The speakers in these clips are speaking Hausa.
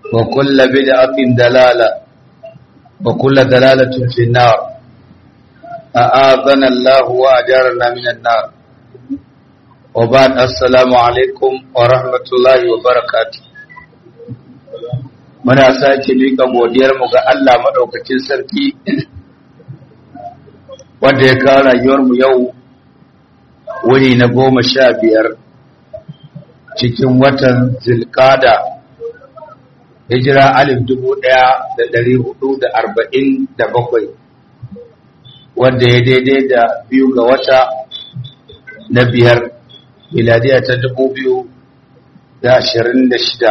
وكل بدعة دلالة وكل دلالة في النار أعاذنا الله وأجارنا من النار وبعد السلام عليكم ورحمة الله وبركاته muna sake miƙa godiyarmu ga Allah maɗaukacin sarki wanda ya kawo rayuwarmu yau wuri na goma sha biyar cikin watan zilkada hijira alif dubu ɗaya da ɗari hudu da arba'in da bakwai wanda ya daidai da biyu ga wata na biyar miladiya ta dubu biyu da ashirin da shida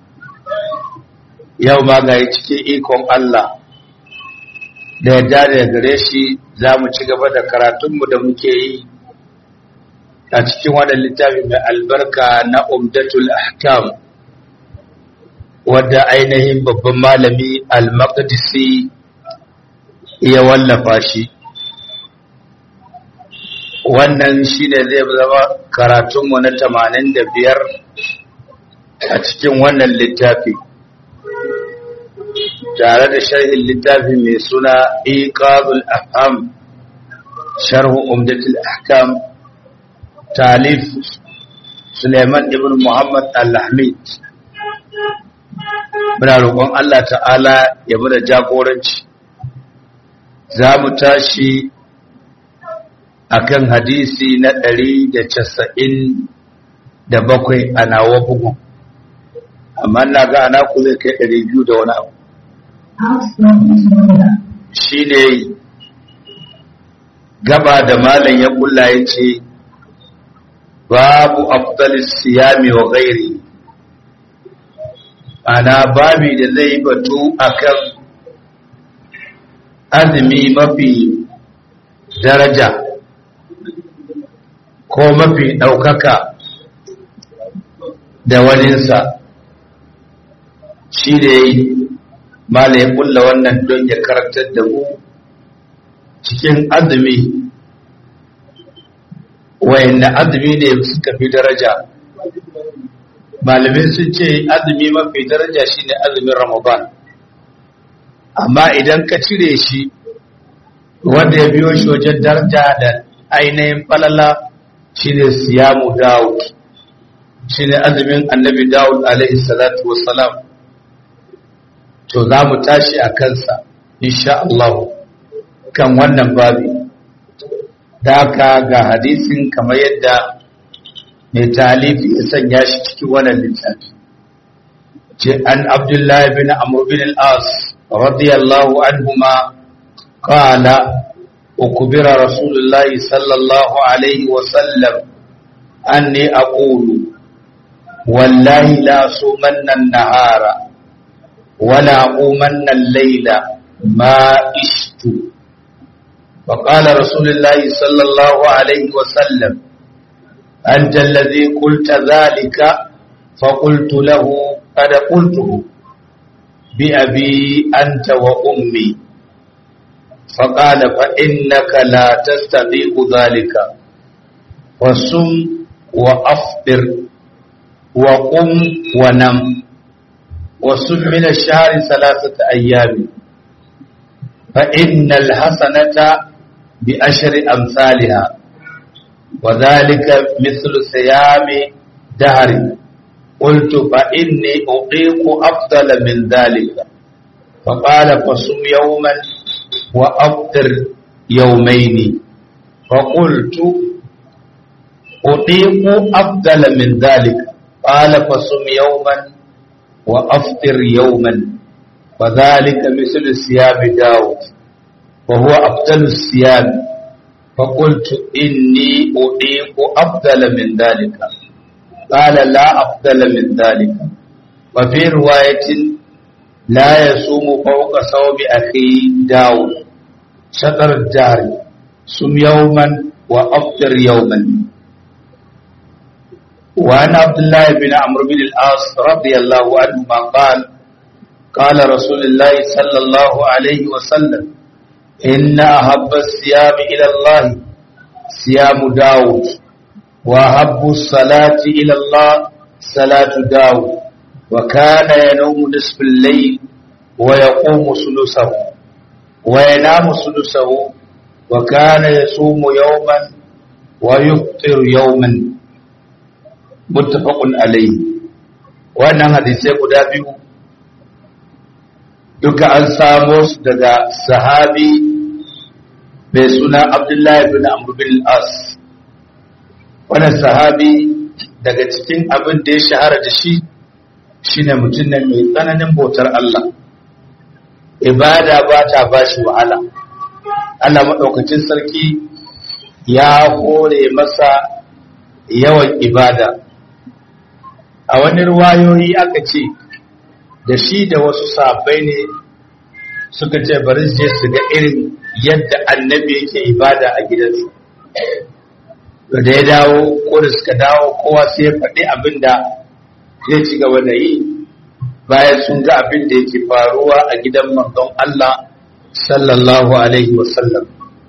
yau ma ga cikin ikon Allah da yadda da gare shi za mu ci gaba da karatunmu da muke yi a cikin wannan littafi mai albarka na umdatul ahkam wadda ainihin babban malami al-maqdisi ya wallafa shi wannan shine zai zama karatunmu na 85 a cikin wannan littafi tare da sharhin littafi mai suna iqazul ahkam sharhu umdatul ahkam talif Suleiman ibn Muhammad al-Hamid muna roƙon Allah ta'ala ya muna jagoranci za mu tashi akan hadisi na ɗari da casa'in da bakwai a nawa bugun amma na ga ana ku zai kai ɗari biyu da wani abu shi ne gaba da malam ya kulla ya ce babu afdalis siyami wa gairi ana babi da zai batu akan azumi mafi daraja ko mafi ɗaukaka da waninsa shi da yi mala ya kulla wannan don ya karantar da mu cikin azumi wayanda azumi ne suka fi daraja malamai sun ce azumi mafi daraja shine azumin ramadan amma idan ka cire shi wanda ya biyo shi wajen daraja da ainihin falala shine siyamu dawud shine azumin annabi dawud alaihi salatu wassalam to za mu tashi a kansa insha Allah kan wannan babi da haka ga hadisin kamar yadda mai talifi ya sanya shi cikin wannan littafi ce an abdullahi bin amr bin al-as radiyallahu anhuma qala ukbira rasulullahi sallallahu alaihi wa sallam anni aqulu wallahi la sumanna an-nahara wala aqumanna al-layla ma ishtu وقال رسول الله صلى الله عليه وسلم أنت الذي قلت ذلك فقلت له قد قلته بأبي أنت وأمي فقال فإنك لا تستطيع ذلك وصم وأفطر وقم ونم وصم من الشهر ثلاثة أيام فإن الحسنة بأشر أمثالها وذلك مثل صيام دهر قلت فإني أطيق أفضل من ذلك فقال فصم يوما وأفطر يومين فقلت أطيق أفضل من ذلك قال فصم يوما وأفطر يوما وذلك مثل صيام داود وهو أفضل الصيام فقلت إني أطيق أفضل من ذلك قال لا أفضل من ذلك وفي رواية لا يصوم فوق صوم أخي داود شطر الدهر سم يوما وأفطر يوما وعن عبد الله بن عمرو بن العاص رضي الله عنهما قال قال رسول الله صلى الله عليه وسلم إن أحب الصيام إلى الله صيام داود وأحب الصلاة إلى الله صلاة داود wa kana yanamu nisfal layl wa yaqumu sulusahu wa yanamu sulusahu wa kana yasumu yawman wa yuftiru yawman muttafaqun alayhi wannan hadisai guda biyu duka an samo su daga sahabi mai suna abdullahi bin amr bin as wannan sahabi daga cikin abin da ya shahara da shi shine mutum ne mai tsananin bautar Allah ibada ba ta ba shi wahala Allah maɗaukacin sarki ya hore masa yawan ibada a wani ruwayoyi aka ce da shi da wasu sabai ne suka ce bari je su ga irin yadda annabi yake ibada a gidansu da ya dawo ko da suka dawo kowa sai ya faɗi abin da zai ci gaba da yi bayan sun ga abin da yake faruwa a gidan manzon Allah sallallahu alaihi wasallam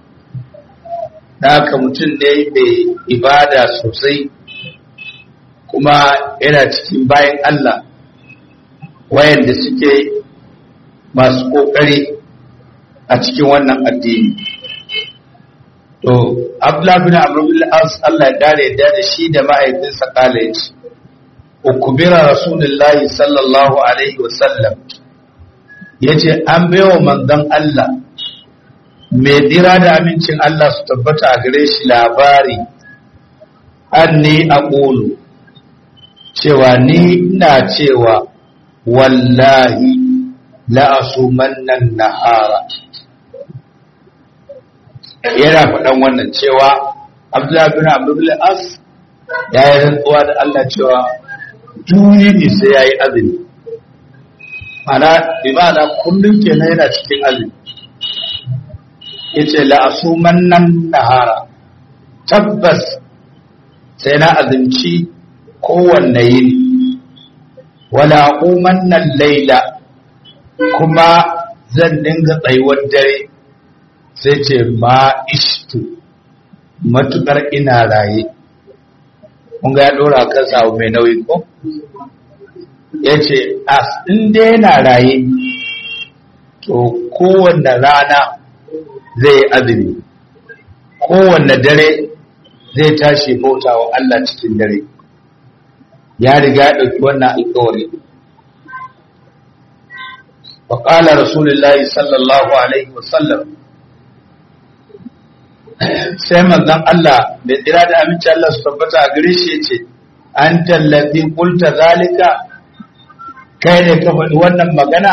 da haka mutum ne mai ibada sosai kuma yana cikin bayan Allah wayanda suke masu kokari a cikin wannan addini to Abdullah bin Amr bin As Allah ya dare da shi da mahaifinsa kala yace ukubira rasulullahi sallallahu alaihi wasallam yace an baiwa manzon Allah mai dira da amincin Allah su tabbata a gare shi labari anni aqulu cewa ni ina cewa wallahi la'asumannan nahara yana faɗan wannan cewa abdullahi bin abdullahi as ya yi rantsuwa da Allah cewa duni ne sai ya yi azumi mana imana kullum kenan yana cikin azumi ya ce la'asumannan nahara tabbas sai na azumci kowanne yini wala umannan laila kuma zan dinga tsayuwar dare sai ce ma ishtu matukar ina raye kun ga ya dora kan samu mai nauyi ko ya ce as in dai yana raye to kowanne rana zai azumi kowanne dare zai tashi bauta wa Allah cikin dare ya riga ya ɗauki wannan alkawari wa ƙala rasulullahi sallallahu alaihi wasallam sai manzon Allah mai tsira da aminci Allah su tabbata a gare shi ce an tallafi kulta zalika kai ne ka faɗi wannan magana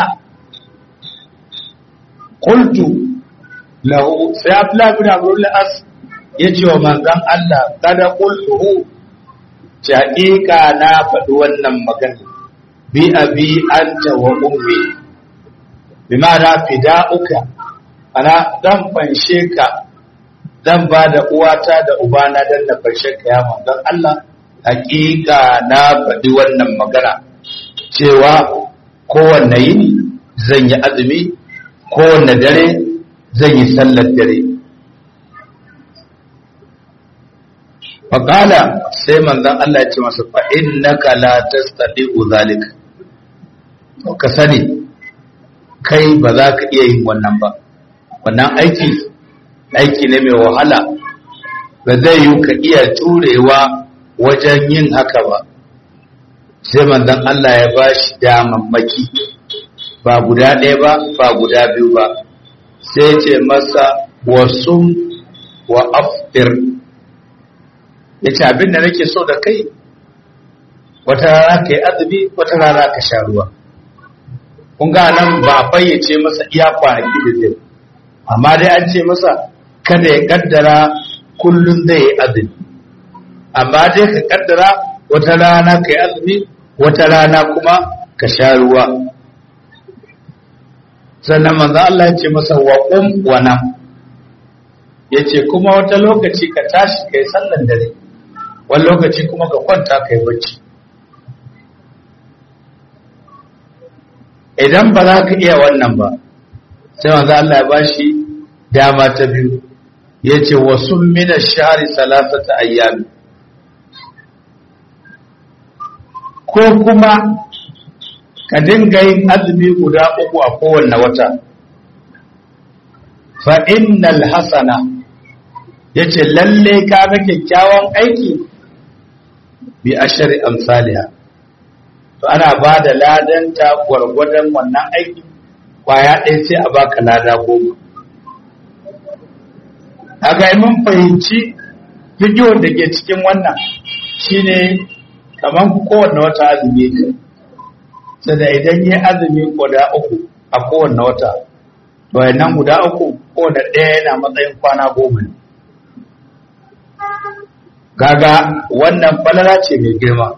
kultu lahu sai Abdullah bin Abdul As ya ce wa manzon Allah kada kultuhu haƙiƙa na faɗi wannan magana bi abi anta wa ummi bi ma'ana fida'uka ana zan fanshe ka zan ba da uwata da ubana dan na fanshe ka ya manzon Allah haƙiƙa na faɗi wannan magana cewa kowanne yini zan yi azumi kowanne dare zan yi sallar dare faƙala sai manzan Allah ya ce masa fa'in na la tastati uzalika to ka sani kai ba za ka iya yin wannan ba wannan aiki aiki ne mai wahala ba zai yi ka iya turewa wajen yin haka ba sai manzan Allah ya ba shi damammaki ba guda ɗaya ba ba guda biyu ba sai ce masa wasu wa aftir ya ce abin da nake so da kai wata rana ka yi azumi wata rana ka sha ruwa kun ga nan ba a fayyace masa iya kwanaki da zai amma dai an ce masa kada ya kaddara kullum zai yi azumi amma dai ka kaddara wata rana ka yi azumi wata rana kuma ka sha ruwa sannan manzo Allah ya ce masa wa qum wa nam yace kuma wata lokaci ka tashi kai sallan dare wani lokaci kuma ka kwanta kai bacci idan ba za ka iya wannan ba sai manzo Allah ya bashi dama ta biyu yace wasu min ash-shahri salasata ayyam ko kuma ka dinga yin azumi guda uku a kowanne wata fa innal hasana yace lalle ka ga kyakkyawan aiki bi ashari amsaliha to ana ba da ladanta gwargwadon wannan aiki kwaya ɗaya sai a baka lada goma kaga mun fahimci bidiyon da ke cikin wannan shine kamar kowanne wata azumi ne sai da idan yi azumi guda uku a kowanne wata to nan guda uku kowanne ɗaya yana matsayin kwana goma ne kaga wannan falala ce mai girma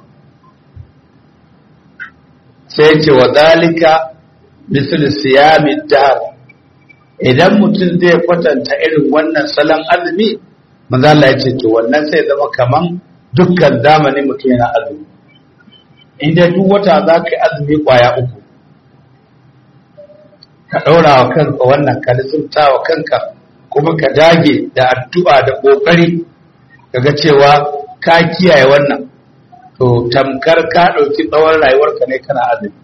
sai ce wa zalika misal siyami dahr idan mutum zai kwatanta irin wannan salon azumi manzo Allah ya ce to wannan sai zama kaman dukkan zamani mutum yana azumi inda duk wata za ka yi azumi kwaya uku ka ɗaura wa kanka wannan ka lissafta wa kanka kuma ka dage da addu'a da ƙoƙari kaga cewa ka kiyaye wannan to tamkar ka ɗauki tsawon rayuwarka ne kana azumi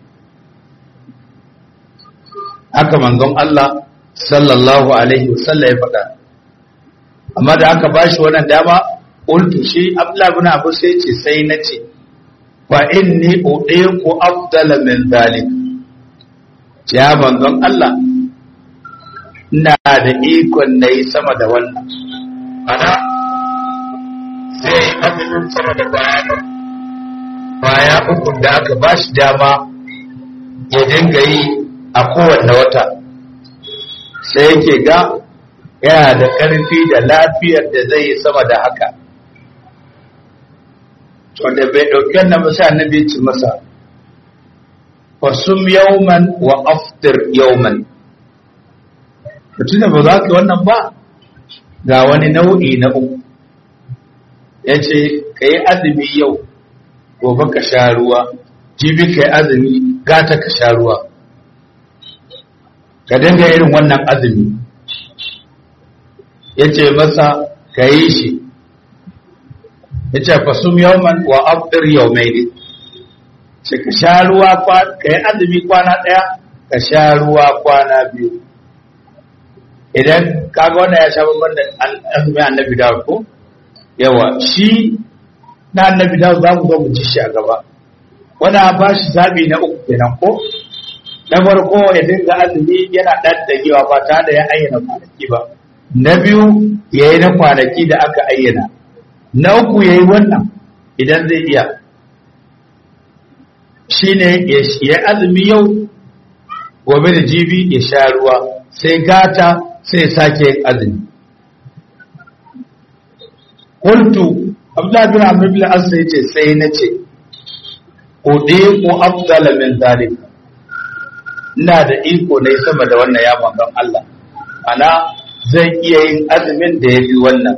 haka manzon Allah sallallahu alaihi wasallam ya faɗa amma da aka bashi wannan dama qultu shi Abdullah ibn Abu sai ce sai na ce fa inni udiku afdala min zalik ya manzon Allah ina da ikon nayi sama da wannan ana sai azumin sama da baya baya uku da aka bashi dama ya dinga yi a kowanne wata sai yake ga yana da ƙarfi da lafiyar da zai yi sama da haka wanda bai ɗauki wannan masa annabi ci masa fasum yauman wa aftir yauman mutum da ba za ka wannan ba ga wani nau'i na uku ya ce ka yi azumi yau gobe ka sha ruwa jibi ka yi azumi gata ka sha ruwa ka dinga irin wannan azumi ya ce masa ka yi shi ya ce fasum yawman wa abdir yawmai ne ce ka sha ruwa ka yi azumi kwana ɗaya ka sha ruwa kwana biyu idan kaga wannan ya sha babban da azumi annabi dawud ko yawa shi na annabi dawud za mu zo mu ci shi a gaba wanda ba shi zabi na uku kenan ko na farko ya dinga azumi yana ɗan dagewa ba tare da ya ayyana kwanaki ba na biyu ya yi na kwanaki da aka ayyana na uku ya yi wannan idan zai iya shi ne ya azumi yau gobe da jibi ya sha ruwa sai gata sai sake yin azumi kultu abdullahi bin amr bin asa yace sai na ce ko ko afdala min zalika ina da iko ne sama da wannan ya manzon Allah ana zai iya yin azumin da ya fi wannan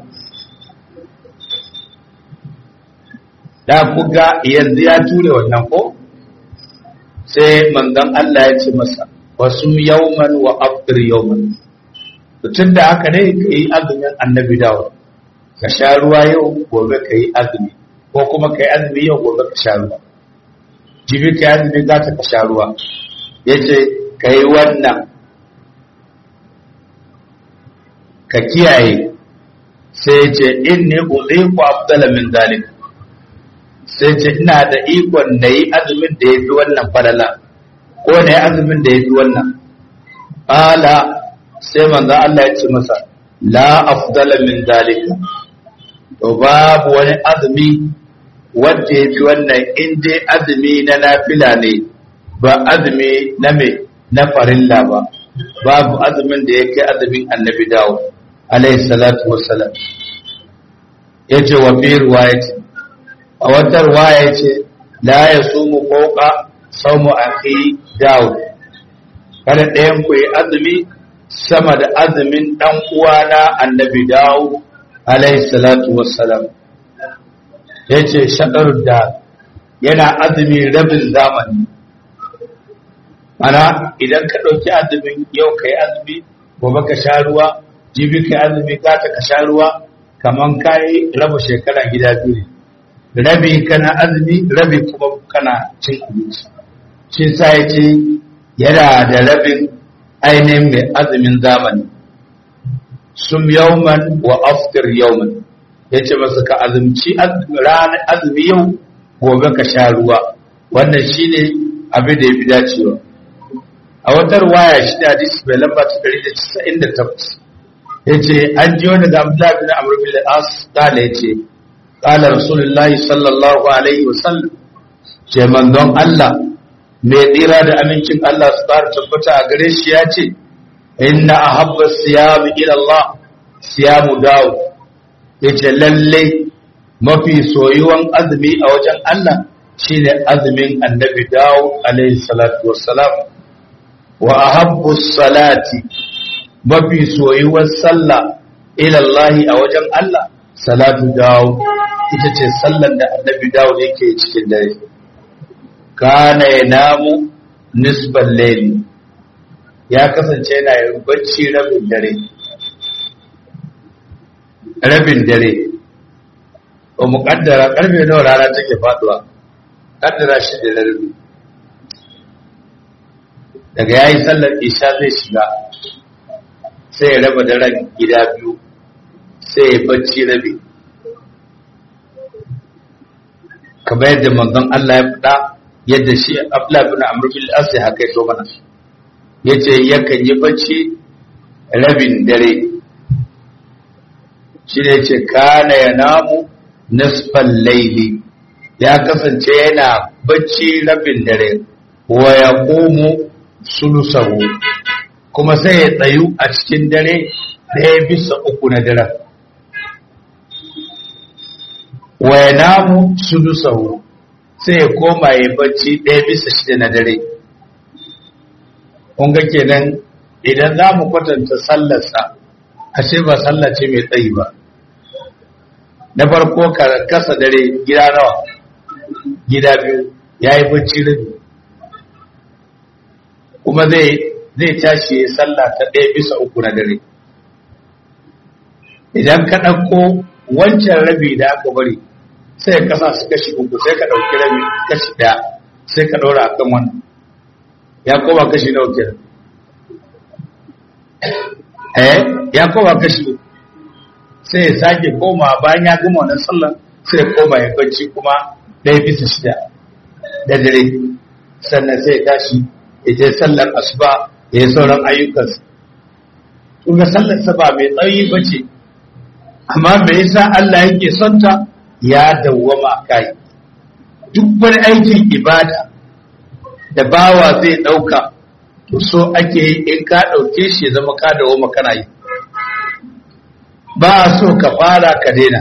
da kuga yanzu ya ture wannan ko sai manzon Allah ya ce masa wasu yawman wa afdir yawman tun da haka ne ka yi azumin annabi dawo ka sha ruwa yau gobe ka yi azumi ko kuma ka yi azumi yau gobe ka sha ruwa jibi ka yi azumi za ta ka sha ruwa ya ce ka yi wannan ka kiyaye sai ce in ne buɗe ku afdala min zalik sai ce ina da ikon da yi azumin da ya fi wannan falala ko na yi azumin da ya fi wannan ala sai manzo Allah ya ce masa la afdala min zalika to babu wani azumi wanda ya fi wannan in dai azumi na nafila ne ba azumi na me na farilla ba babu azumin da yake azumin annabi dawo alayhi salatu wassalam yace wa fi riwayati a wata riwaya yace la yasumu fawqa sawmu akhi dawo kada ɗayan ku yi azumi sama da azumin dan uwana annabi dawo alayhi salatu wassalam yace shadar da yana azumi rabin zamani ana idan ka ɗauki azumin yau ka yi azumi gobe ka sha ruwa jibi ka yi azumi gata ka sha ruwa kaman ka yi raba shekara gida biyu rabi kana azumi rabi kuma kana cin abinci shi sa ya ce yana da rabin ainihin mai azumin zamani sum yauman wa aftir yauman ya ce masa ka azumci ranar azumi yau gobe ka sha ruwa wannan shi ne abin da ya fi dacewa a wata ruwaya shi da hadisi mai lamba ta ɗari da casa'in da takwas ya ce an ji wani da abdullahi bin amr bin as kala ya ce kala rasulullahi sallallahu alaihi wasallam ce manzon Allah mai tsira da amincin Allah su ƙara tabbata a gare shi ya ce inna ahabba siyamu ila Allah siyamu dawo yace lalle mafi soyuwan azumi a wajen Allah shine azumin annabi dawo alaihi salatu wassalam wa ahabbu salati mafi soyuwan sallah ila Allah a wajen Allah salatu dawo ita ce sallan da annabi dawo yake cikin dare kana ya namu nisban laili ya kasance yana yin bacci rabin dare rabin dare ba mu kaddara karfe nawa rana take faduwa kaddara shi da rabi daga yayi sallar isha zai shiga sai ya raba daren gida biyu sai ya bacci rabi kamar yadda manzon Allah ya faɗa yadda shi Abdullah bin Amr bin As ya haka to mana yace yakan yi bacci rabin dare shi ne yace kana yanamu nisfal layli ya kasance yana bacci rabin dare wa yaqumu sulusahu kuma sai ya tsayu a cikin dare ɗaya bisa uku na daren wa yanamu sulusahu sai ya koma ya bacci ɗaya bisa shida na dare ga kenan idan za mu kwatanta sallarsa ashe ba sallah ce mai tsayi ba na farko ka kasa dare gida nawa gida biyu ya yi bacci rabi kuma zai zai tashi ya sallah ta ɗaya bisa uku na dare idan ka ɗauko wancan rabi da aka bari sai ka sa su kashi uku sai ka ɗauki rabi kashi ɗaya sai ka ɗora a kan wannan ya koma kashi nawa kenan eh ya koma kashi uku sai ya sake koma bayan ya gama wannan sallar sai ya koma ya bacci kuma ɗaya bisa shida da dare sannan sai ya tashi ya je sallar asuba ya yi sauran ayyukansa kuma sallar sa ba mai tsayi ba ce amma me yasa Allah yake son ta ya dawwama kai duk wani aikin ibada da bawa zai ɗauka to so ake yi in ka ɗauke shi ya zama ka dawwama kana yi ba a so ka fara ka daina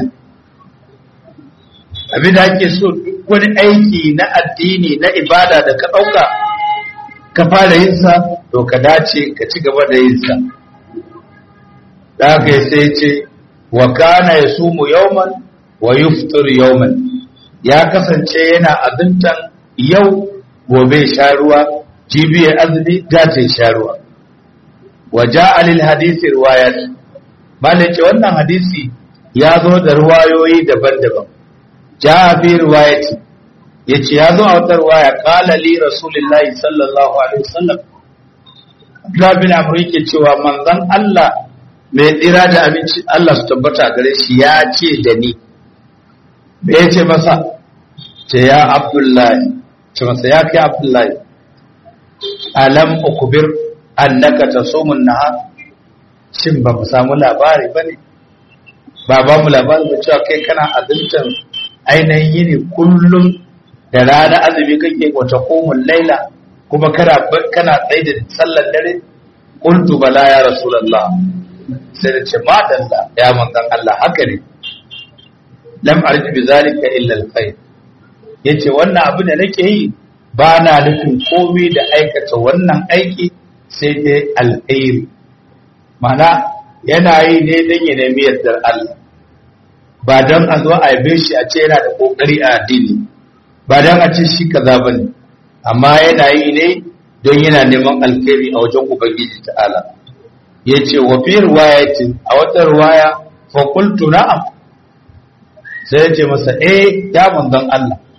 abin da ake so duk wani aiki na addini na ibada da ka ɗauka ka fara yin sa to ka dace ka ci gaba da yin sa da haka sai ce wa kana yasumu yawman wa yuftur yawman ya kasance yana azumtan yau gobe sha ruwa jibi ya azumi gata sha ruwa wa ja'a lil hadisi riwayat malai ce wannan hadisi ya zo da ruwayoyi daban-daban ja'a fi riwayati yace ya zo a wata riwaya qala li rasulillahi sallallahu alaihi wasallam Abdullah bin Amr yake cewa manzon Allah mai tsira da abinci Allah su tabbata gare shi ya ce da ni me ya ce masa ce ya abdullahi ce masa ya kai abdullahi alam ukubir annaka tasumun nahar shin ba mu samu labari bane ba ba mu labari ba cewa kai kana azumtan ainihin yini kullum da rana azumi kake wata komun laila kuma kana kana tsaye da sallar dare qultu bala ya rasulullah sai da ce madalla ya manzan Allah haka ne lam arji bi zalika illa alkhair yace wannan abu da nake yi ba na nufin komai da aikata wannan aiki sai dai alkhairi mana yana yi ne dan ya nemi yardar Allah ba don a zo a yabe shi a ce yana da kokari a addini ba don a ce shi kaza bane amma yana yi ne don yana neman alkhairi a wajen ubangiji ta'ala ya ce wa fi riwayatin a wata riwaya fa qultu na'am sai ya ce masa eh ya manzon Allah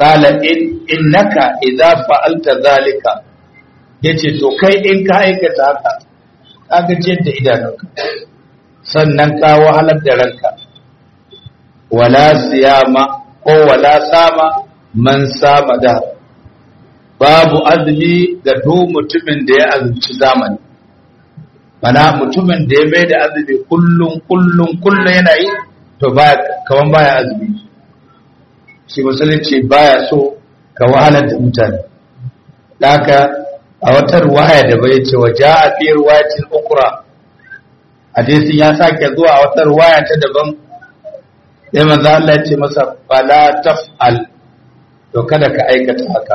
qala in innaka idza fa'alta zalika yace to kai in ka aikata haka ka gajiyar da idanunka sannan ka wahalar da ranka wala siyama ko wala sama man sama da babu azumi ga duk mutumin da ya azumci zamani mana mutumin da ya mai da azumi kullum kullum kullum yana yi to baya kaman baya azumi shi musulunci baya so ka wahalar da mutane haka a wata ruwaya da bai ce wa ja'a fi ruwayatin ukra hadisin ya sake zuwa a wata ruwaya ta daban sai manzo Allah ya ce masa fala taf'al to kada ka aikata haka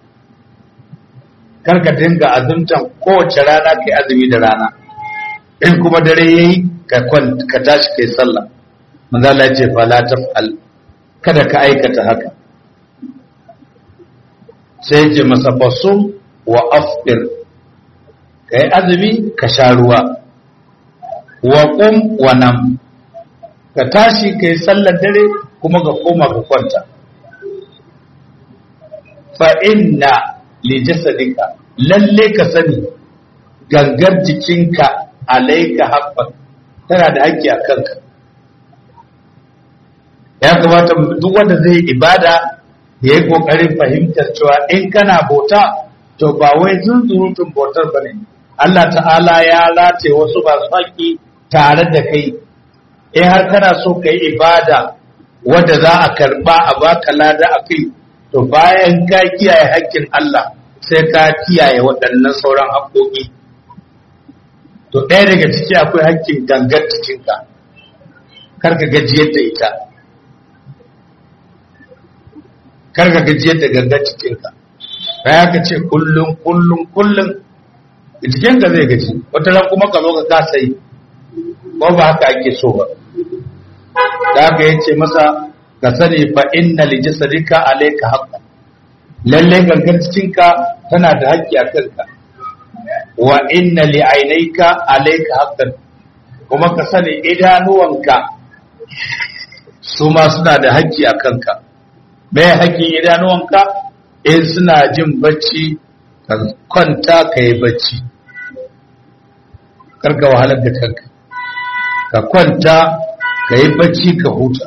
kar ka dinga azumtan kowace rana kai azumi da rana in kuma dare yayi ka ka tashi kai sallah manzo Allah ya ce fala taf'al kada ka aikata haka sai ce masa basum wa aftir kai azumi ka sha ruwa wa qum wa nam ka tashi kai sallar dare kuma ka koma ka kwanta fa inna li jasadika lalle ka sani gangar jikinka alaika haqqan tana da haƙƙi a kanka ya kamata duk wanda zai ibada ya yi ƙoƙarin fahimtar cewa in kana bauta to ba wai zunzurutun bautar ba ne Allah ta'ala ya rataye wasu masu haƙƙi tare da kai in har kana so ka yi ibada wadda za a karɓa a baka lada a kai to bayan ka kiyaye haƙƙin Allah sai ka kiyaye waɗannan sauran haƙƙoƙi to ɗaya daga ciki akwai haƙƙin gangar cikinka kar ka gajiyar da ita kar ka gajiyar da gangar cikinka ya ka ce kullum kullum kullum jikinka zai gaji wata ran kuma ka zo ka kasa yi ko ba haka ake so ba da haka ya ce masa ka sani fa inna li jasadika alayka haqqan lalle gangar cikinka tana da haƙƙi a kanka wa inna li ainayka alayka haqqan kuma ka sani idanuwanka su ma suna da haƙƙi a kanka me haƙƙin idanuwanka in suna jin bacci ka kwanta ka yi bacci karka wahalar da kanka ka kwanta ka yi bacci ka huta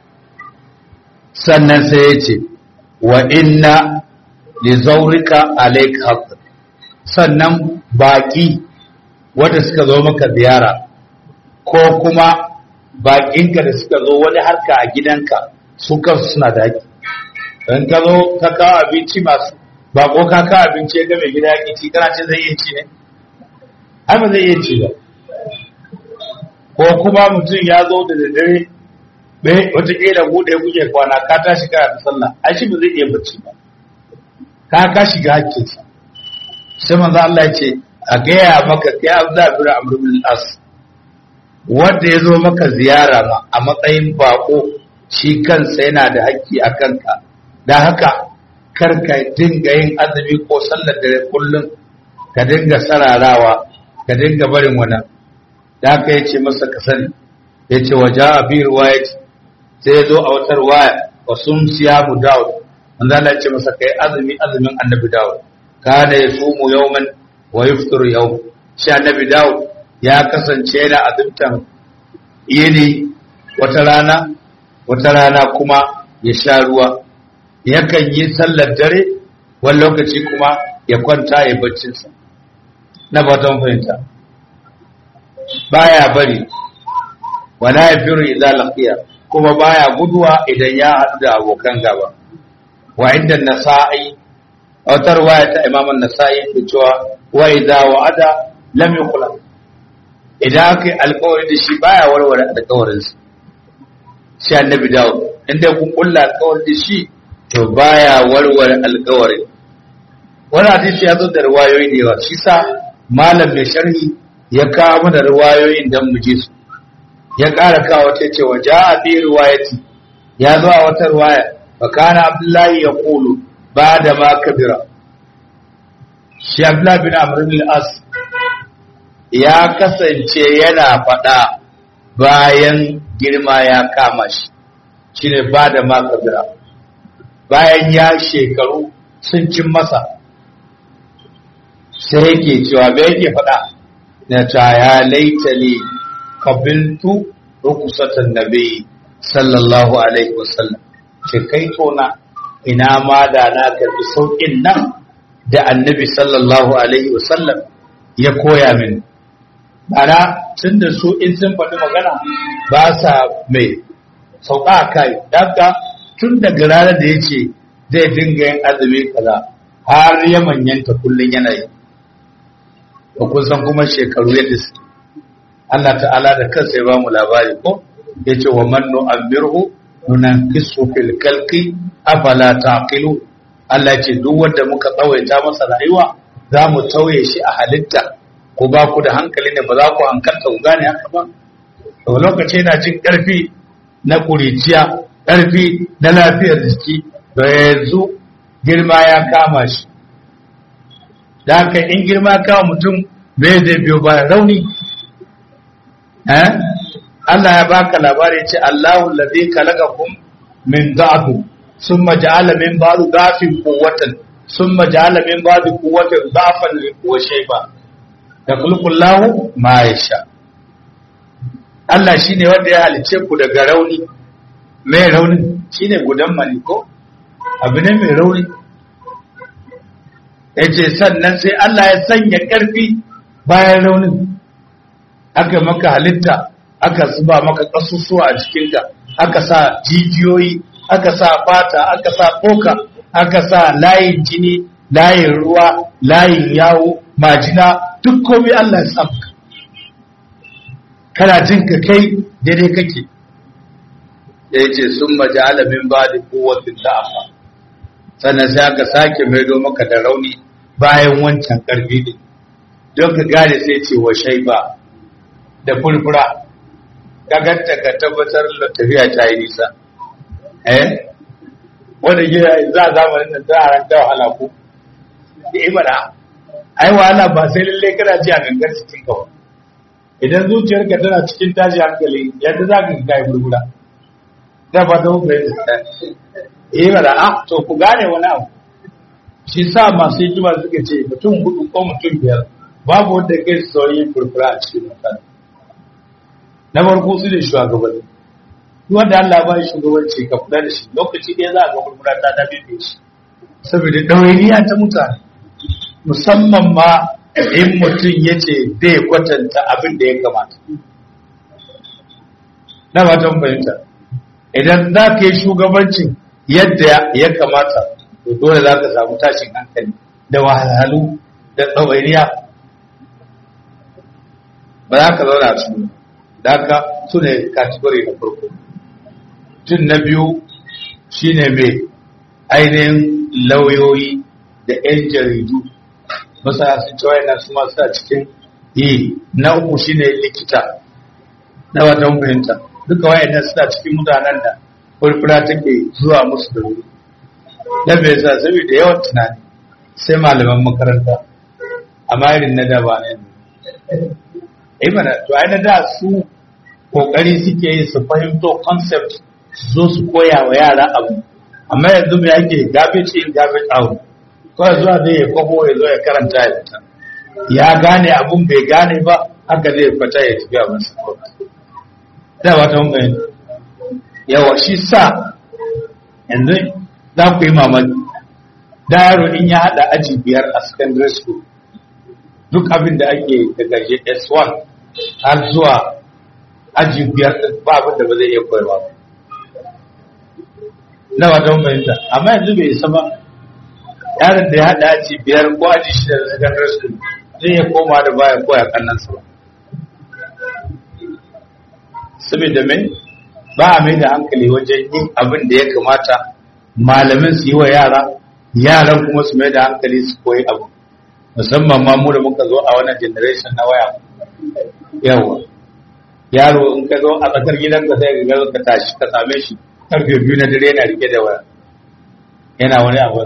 sannan sai ya ce wa inna li zaurika alayka haqq sannan baki wanda suka zo maka ziyara ko kuma bakinka da suka zo wani harka a gidanka su kansu suna da haƙƙi in ka zo ka kawo abinci masu bako ka kawo abinci ya ga mai gida ya ci kana ce zai iya ci ne ai ba zai iya ci ba ko kuma mutum ya zo da daddare bai wataƙila buɗe kuke kwana ka ta shiga da sallah ai shi ba zai iya bacci ba ka ka shiga hakkinsa sai manzo Allah ya ce a gaya maka kai Abdullah bin Amr bin As wanda ya zo maka ziyara ma a matsayin bako shi kansa yana da haƙƙi a kanka da haka kar ka dinga yin azumi ko sallar dare kullum ka dinga sararawa ka dinga barin wannan da haka ya ce masa ka sani ya ce waje a bi ruwaya sai ya zo a wata ruwaya wa sun siya mu dawud wanda Allah ya ce masa kai azumi azumin annabi dawud kana ya sumu yawman wa yuftiru yawm shi annabi dawud ya kasance yana azumtan yini wata rana wata rana kuma ya sha ruwa yakan yi sallar dare wani lokaci kuma ya kwanta ya baccinsa na fatan fahimta baya bari wala ya firu idza laqiya kuma baya guduwa idan ya haɗu da abokan gaba wa inda nasa'i wata riwaya ta imam an-nasa'i ke cewa wa idza wa'ada lam yuqla idan aka alƙawari da shi baya warware alƙawarin sa shi annabi dawo inda kun kulla alƙawari da shi to baya warware alƙawari wannan hadisi ya zo da riwayoyi da yawa shi sa malam mai sharhi ya kawo mana riwayoyin dan mu je su ya ƙara kawo wata ce wa ja'a bi riwayati ya zo a wata riwaya fa kana abdullahi ya qulu ba'da ma kabira shi abdullahi bin amr bin as ya kasance yana faɗa bayan girma ya kama shi shine ba'da ma kabira bayan ya shekaru sun cin masa sai yake cewa bai yake faɗa na ta ya laitali kabiltu rukusatan nabi sallallahu alaihi wasallam ce kai tona ina ma da na karbi sauƙin nan da annabi sallallahu alaihi wasallam ya koya min Bara tun da su in sun faɗi magana ba sa mai sauka a kai daga tun daga ranar da ya ce zai dinga yin azumi kaza har ya manyanta kullum yana yi ba kun san kuma shekaru yadda su Allah ta'ala da kansa ya ba mu labari ko ya ce wa man nu'ammirhu nunankisu fil kalqi afala taqilu Allah ce duk wanda muka tsawaita masa rayuwa za mu tauye shi a halitta ko ba ku da hankali ne ba za ku hankalta ku gane haka ba to lokaci yana jin ƙarfi na kuriciya ƙarfi na lafiyar jiki da yanzu girma ya kama shi da haka in girma kama mutum bai zai biyo ba rauni eh Allah ya baka labari ce Allahu ladhi khalaqakum min da'f thumma ja'ala min ba'di da'fin quwwatan thumma ja'ala min ba'di quwwatin da'fan wa shayba da kulkullahu ma ya sha Allah shi ne wanda ya halice ku daga rauni mai raunin shi ne gudan maliko abu ne mai rauni ya ce sannan sai Allah ya sanya ƙarfi bayan raunin aka maka halitta aka zuba maka ƙasusuwa a cikinka aka sa jijiyoyi aka sa fata aka sa koka aka sa layin jini layin ruwa layin yawo majina duk komai Allah ya samu kana jin ka kai daidai kake da ya ce sun majala min ba da kowatin da'afa sannan sai aka sake maido maka da rauni bayan wancan karfi ne don ka gane sai ce wa shaiba da furfura gaganta ka tabbatar da tafiya ta yi nisa eh wanda gida za a zamanin da za a ranta wahala ko da ibada ai wahala ba sai lalle kana ji a gangar cikin ka idan zuciyarka tana cikin tashi hankali yadda za ka kai gurgura da ba ta hukuri da eh ba da ah to ku gane wani abu shi sa masu hikima suka ce mutum hudu ko mutum biyar babu wanda kai sauyin furfura a cikin mutane na farko su ne shugabanni wanda Allah ba shi shugabanci ka kula da shi lokaci ɗaya za a ga furfura ta dabe shi saboda ɗawainiya ta mutane musamman ma in mutum ya ce zai kwatanta abin da ya kamata. Na matan fahimta, idan za ka yi shugabancin yadda ya kamata, to dole za ka samu tashin hankali da wahalhalu da tsawainiya. Ba za ka zauna su da ka su ne kategori na farko. Tun na biyu shi ne mai ainihin lauyoyi da 'yan jaridu masana sun ce wayannan su masu a cikin yi na uku shine likita na watan fahimta duka wayannan suna cikin mutanen da furfura take zuwa musu da wuri na bai sa saboda yawan tunani sai malaman makaranta amma irin na da ba ne eh mana to ai na da su kokari suke yi su fahimto concept su zo su koya wa yara abu amma yanzu me yake garbage in garbage out kawai zuwa zai ya kwabo ya zo ya karanta ya fita ya gane abun bai gane ba haka zai fita ya tafi abin sa da ba ta mun yawa shi sa yanzu za ku yi mamaki da yaro in ya hada aji biyar a secondary school duk abin da ake daga S1 har zuwa aji biyar ba abin da ba zai iya koyarwa ba na ba ta mun amma yanzu bai isa ba yaron da ya haɗa aji biyar ko aji shida da secondary school zai iya koma da baya koya kannansa ba saboda mai ba a mai da hankali wajen yin abin da ya kamata malamin su yi wa yara yaran kuma su mai da hankali su koyi abu musamman ma mu da muka zo a wannan generation na waya yawa yaro in ka zo a tsakar gidanka sai ka ga ka tashi ka same shi karfe biyu na dare yana rike da waya yana wani abu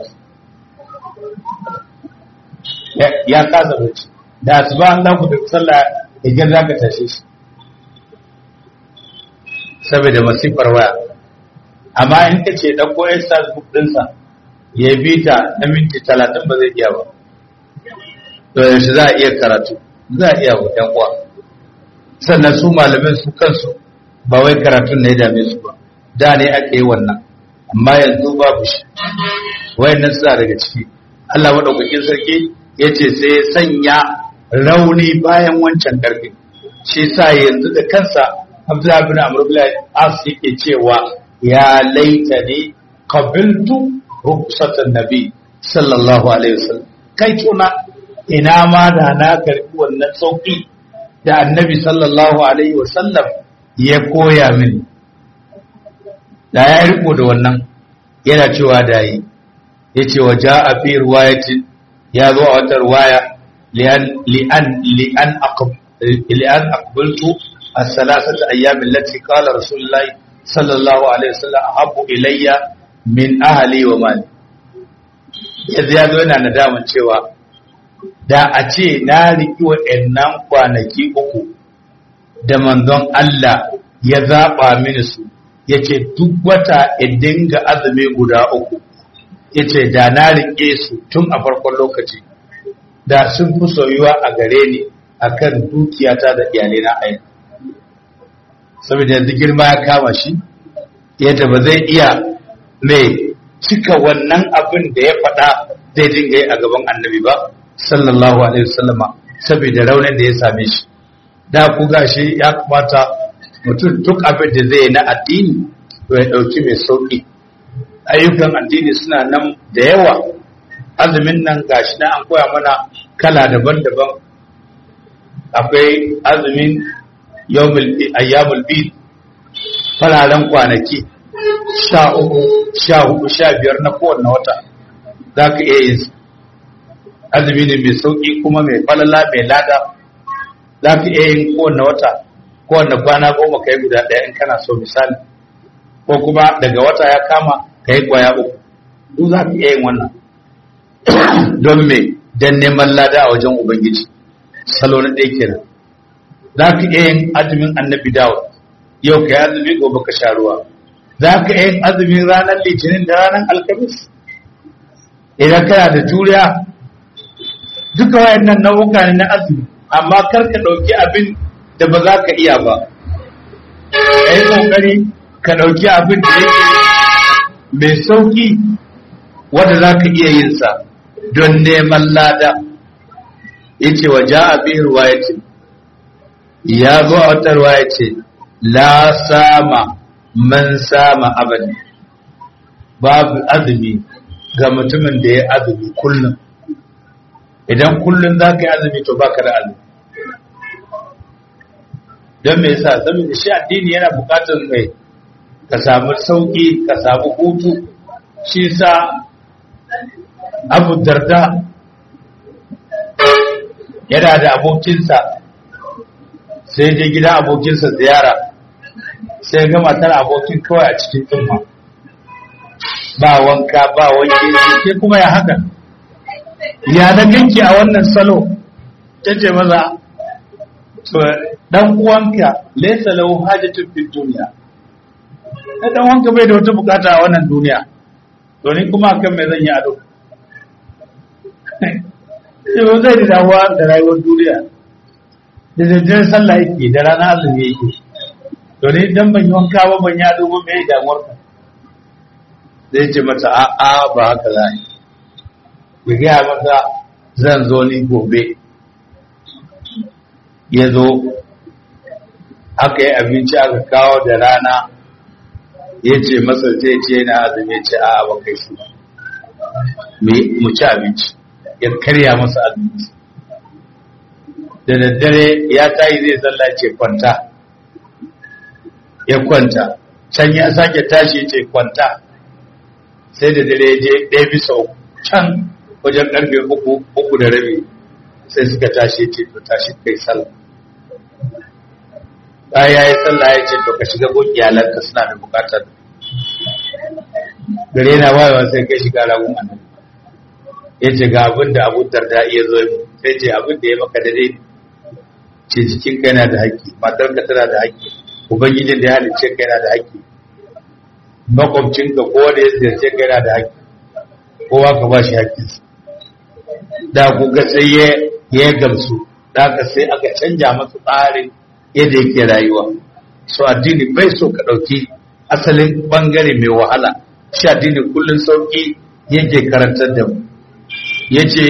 ya kasa bacci da asuba an ku da sallah idan za ka tashe shi saboda masifar waya amma in ka ce ɗauko ya facebook ɗinsa ya bi ta na minti talatin ba zai iya ba to yaushe za a iya karatu za a iya wa ‘yan uwa sannan su malamin su kansu ba wai karatun ne ya dame su ba da ne ake yi wannan amma yanzu babu shi wayannan suna daga ciki Allah madaukakin sarki ya ce sai ya sanya rauni bayan wancan ƙarfi shi sa yanzu da kansa Abdullahi bin Amr bin As yake cewa ya laita ne qabiltu rukhsatan nabi sallallahu alaihi wasallam kai tuna ina ma da na karbi wannan sauki da annabi sallallahu alaihi wasallam ya koya mini da ya riko da wannan yana cewa da yi yace wa jaa fi riwayatin ya zo a wata riwaya li'an li'an li'an aqb li'an aqbaltu as-salasata ayyam allati qala rasulullahi sallallahu alaihi wasallam ahabbu ilayya min ahli wa mali yanzu ya zo yana nadaman cewa da a ce na riki waɗannan kwanaki uku da manzon Allah ya zaɓa mini su ya ce duk wata in dinga azumi guda uku ya ce da na riƙe su tun a farkon lokaci da sun fi soyuwa a gare ni a kan dukiyata da iyalina a yanzu saboda yanzu girma ya kama shi yadda ba zai iya mai cika wannan abin da ya faɗa zai dinga yi a gaban annabi ba sallallahu alaihi wasallama saboda raunin da ya same shi da ku gashi ya kamata mutum duk abin da zai na addini to ya ɗauki mai sauƙi ayyukan addini suna nan da yawa azumin nan gashi na an koya mana kala daban-daban akwai azumin ayyamul bid fararen kwanaki sha uku sha hudu sha biyar na kowane wata za ka iya yin azumi ne mai sauƙi kuma mai falala mai lada za ka iya yin kowane wata kowane kwana goma ka yi guda ɗaya in kana so misali ko kuma daga wata ya kama ka yi kwaya uku duk za ka iya yin wannan don me don neman lada a wajen ubangiji salo na ɗaya kenan za ka iya yin azumin annabi dawo yau ka yi azumi gobe ka sha ruwa za ka iya yin azumin ranar litinin da ranar alkamis idan kana da juriya duka wayannan nau'uka ne na azumi amma kar ka ɗauki abin da ba za ka iya ba ka yi ƙoƙari ka ɗauki abin da yake mai sauƙi wanda za ka iya yin sa don neman lada ya ce wa ja abin ruwayatin ya zo a wata ruwaya ce la sama man sama abadi babu azumi ga mutumin da ya azumi kullum idan kullum za ka yi azumi to baka da azumi don me yasa saboda shi addini yana bukatar mai ka samu sauki ka samu hutu shi sa abu darda yana da abokinsa sai je gida abokinsa ziyara sai ga matar abokin kawai a cikin tsumma ba wanka ba wanke ke kuma ya haka ya na ganki a wannan salo ta ce maza to dan uwanka laysa lahu hajatun fid dunya na dan uwanka bai da wata bukata a wannan duniya to ni kuma akan me zan yi ado sai ba zai da damuwa da rayuwar duniya da daddare sallah yake da rana azumi yake to ni dan ban yi wanka ba ban yi ado ba me damuwar ka zai ce mata a'a ba haka za yi ya gaya mata zan zo ni gobe ya zo aka yi abinci aka kawo da rana ya ce masa zai ce na azumi ce a ba kai shi mu ci abinci ya karya masa abinci da daddare ya tayi zai sallah ce kwanta ya kwanta can ya sake tashi ce kwanta sai da dare je ɗaya bisa uku can wajen ƙarfe uku uku da rabi sai suka tashi ce to tashi kai sallah bayan ya yi sallah ya ce to ka shiga gun iyalanka suna da bukatar gare na wayewa sai kai shiga ragun annabi ya ce ga abin da abu darda iya zo yi sai ce abin da ya maka dare ce jikin ka yana da haƙƙi matar ka tana da haƙƙi ubangijin da ya halicce ka yana da haƙƙi makwabcinka ko da ya ziyarce ka yana da haƙƙi kowa ka ba shi haƙƙinsa da ku ga sai ya gamsu da ka sai aka canja masa tsarin yadda yake rayuwa so addini bai so ka ɗauki asalin ɓangare mai wahala shi addini kullum sauƙi yake karantar da mu yace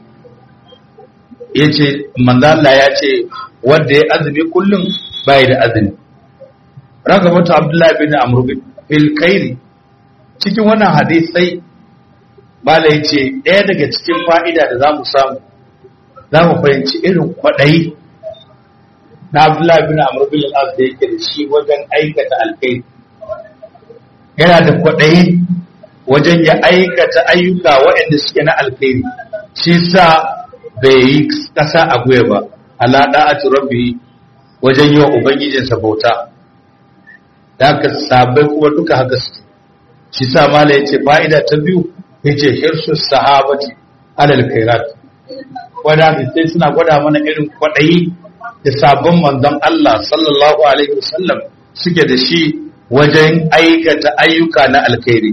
yace manzala ya ce wanda ya azumi kullum bai da azumi raka mutu abdullahi bin amr bin fil khairi cikin wannan hadisai bala yace ɗaya daga cikin fa'ida da zamu samu zamu fahimci irin kwaɗayi na abdullahi bin amr bin al-as da yake da shi wajen aikata alkhairi yana da kwaɗayi wajen ya aikata ayyuka waɗanda suke na alkhairi shi sa bai yi ƙasa a guya ba ala da'atu rabbi wajen yi wa ubangijinsa bauta da haka sabai kuma duka haka su shi sa mala ya ce fa'ida ta biyu ya ce hirsu sahabati alal khairat wadda sai suna gwada mana irin kwaɗayi da sabon manzon Allah sallallahu alaihi wasallam suke da shi wajen aikata ayyuka na alkhairi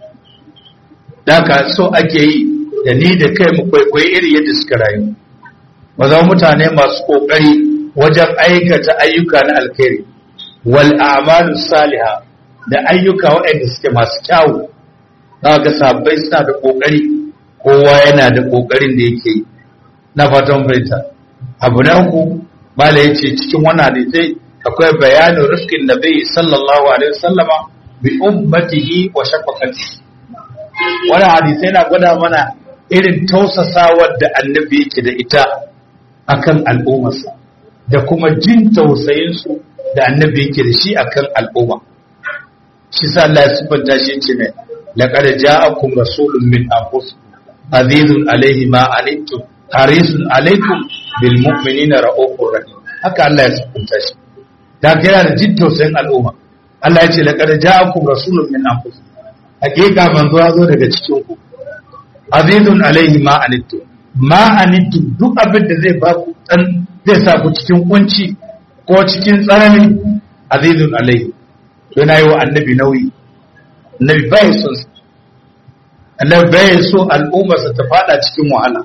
Daka so ake yi da ni da kai mu kwaikwayi iri yadda suka rayu. Ba zama mutane masu ƙoƙari wajen aikata ayyuka na alkhairi. Wal a'malu saliha da ayyuka waɗanda suke masu kyawu. Za ga sabbai suna da ƙoƙari kowa yana da ƙoƙarin da yake yi. Na fatan baita. Abu na uku Mala ya ce cikin wannan hadisai akwai bayanin rifkin nabi sallallahu alaihi wasallama bi ummatihi wa shafaqatihi wani hadisai na gwada mana irin tausasawar da annabi yake da ita akan al'ummarsa da kuma jin tausayinsu da annabi yake da shi akan al'umma shi sa Allah ya sifanta shi ce ne laqad ja'akum rasulun min anfusikum azizun alaihi ma anittum harisun alaikum bil mu'minina ra'ufur rahim haka Allah ya sifanta shi da yana da jin tausayin al'umma Allah ya ce laqad ja'akum rasulun min anfusikum hakika manzo ya zo daga cikin ku azizun alaihi ma anittu ma anittu duk abin da zai ba ku dan zai sa ku cikin kunci ko cikin tsanani azizun alaihi yana yi wa annabi nauyi annabi bai son annabi bai so al'ummarsa ta fada cikin wahala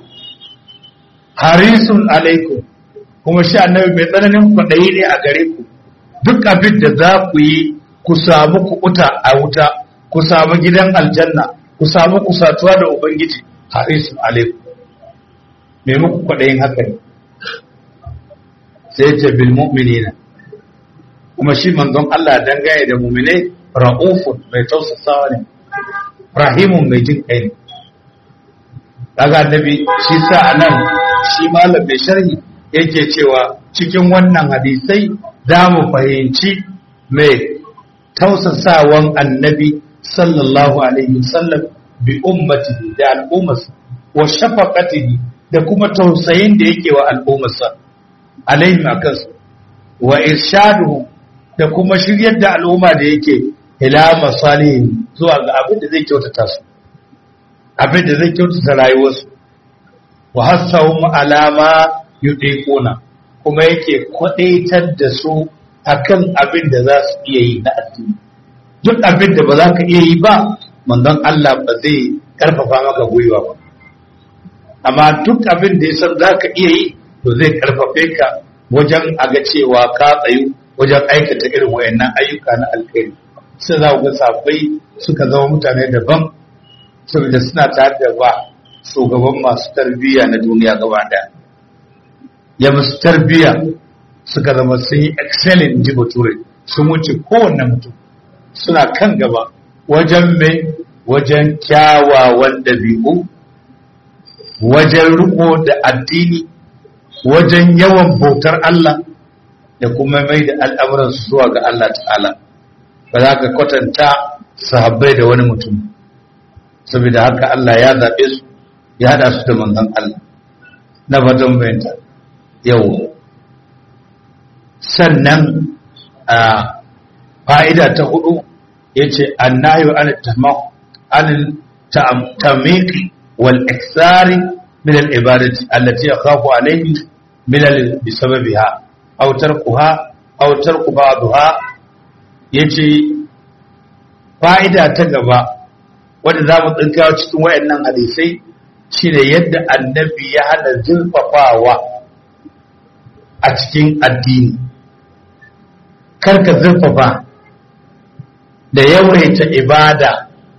harisun alaikum kuma shi annabi mai tsananin kwaɗayi ne a gare ku duk abin da za ku yi ku samu kuɓuta a wuta ku samu gidan aljanna ku samu kusatuwa da ubangiji harisun alaikum me muku kwaɗayin haka ne sai ce bil mu'minina kuma shi manzon Allah dangane da mu'minai ra'ufun mai tausasawa ne rahimun mai jin kai ne daga annabi shi sa anan shi malam mai sharhi yake cewa cikin wannan hadisai za mu fahimci mai tausasawan annabi sallallahu alaihi wasallam bi ummatihi da al'ummarsa wa shafaqatihi da kuma tausayin da yake wa al'ummarsa alaihim akansu wa irshaduhu da kuma shiryar da al'umma da yake ila masalihim zuwa ga abin da zai kyautata su abin da zai kyautata rayuwarsu wa hassahum alama yudiquna kuma yake kwadaitar da su akan abin da za su iya yi na addini duk abin da ba za ka iya yi ba manzon Allah ba zai karfafa maka gwiwa ba amma duk abin da ya san za ka iya yi to zai karfafe ka wajen aga cewa ka tsayu wajen aikata irin wayannan ayyuka na alkhairi sai za ku ga sabai suka zama mutane daban saboda suna tare da ba shugaban masu tarbiyya na duniya gaba daya ya musu tarbiyya suka zama sun yi excellent ji bature sun wuce kowanne mutum suna kan gaba wajen mai wajen kyawawan ɗabi'u wajen riko da addini wajen yawan bautar Allah da kuma mai da al'amuransu zuwa ga Allah ta'ala ba za ka kwatanta sahabbai da wani mutum saboda haka Allah ya zaɓe su ya haɗa su da manzon Allah na fatan bayanta yau sannan a fa'ida ta hudu ya ce annayu an tamiki wal iksari min al ibadati allati yakhafu alayhi min al bisababiha aw tarkuha aw tarku ba'daha yace fa'ida ta gaba wadda za mu tsinkawa cikin wayannan hadisai shine yadda annabi ya hana zurfafawa a cikin addini karka zurfafa da yawaita ibada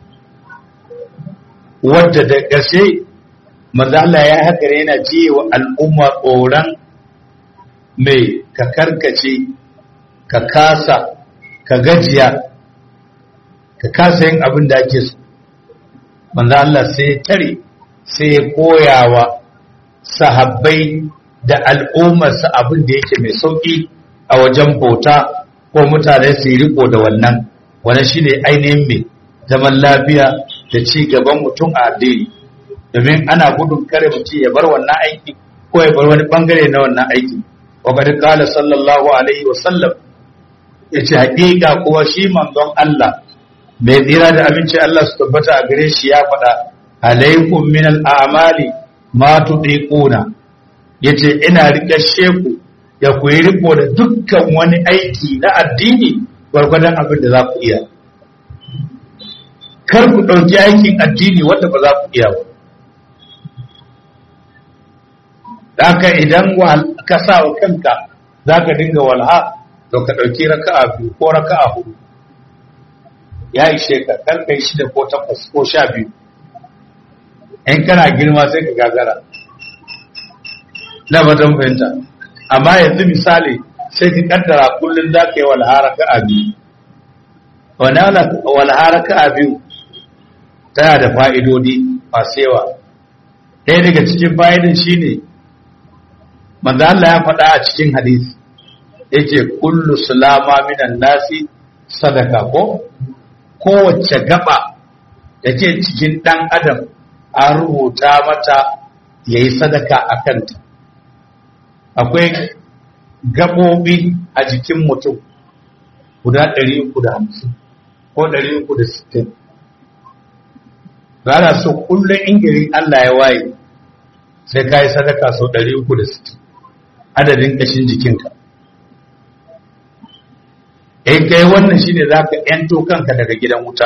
wadda da ƙarshe mazala ya haka yana ji wa al'umma tsoron mai ka karkace ka kasa ka gajiya ka kasa yin abin da ake so manzo Allah sai ya tare sai ya koyawa sahabbai da al'ummarsa abin da yake mai sauki a wajen bauta ko mutane su yi riko da wannan wannan shine ainihin mai zaman lafiya da ci gaban mutum a addini domin ana gudun kare mutum ya bar wannan aiki ko ya bar wani bangare na wannan aiki wa qad qala sallallahu alaihi wa sallam yace hakika kuwa shi manzon Allah mai tsira da abinci Allah su tabbata a gare shi ya faɗa alaikum min al'amali ma tudiquna yace ina rike sheku ya ku yi riko da dukkan wani aiki na addini gwargwadon abin da za ku iya kar ku ɗauki aikin addini wanda ba za ku iya ba haka idan ka sa wa kanka za ka dinga walha to ka ɗauki raka'a biyu ko raka'a hudu ya ishe ka kar kai shida ko takwas ko sha biyu in kana girma sai ka gagara na fatan fahimta amma yanzu misali sai ka kaddara kullum za ka yi walharaka a biyu walharaka a biyu tana da fa'idodi masu yawa ɗaya daga cikin fa'idin shi ne manzo Allah ya faɗa a cikin hadisi yake kullu sulama minan nasi sadaka ko kowace gaba da ke cikin ɗan adam an rubuta mata ya yi sadaka a kanta akwai gaɓoɓi a jikin mutum guda 350 ko 360 ba na so kullum ingirin Allah ya waye sai ka yi sadaka sau 360 adadin ƙashin jikinka in kai wannan shine za ka ‘yanto kanka daga gidan wuta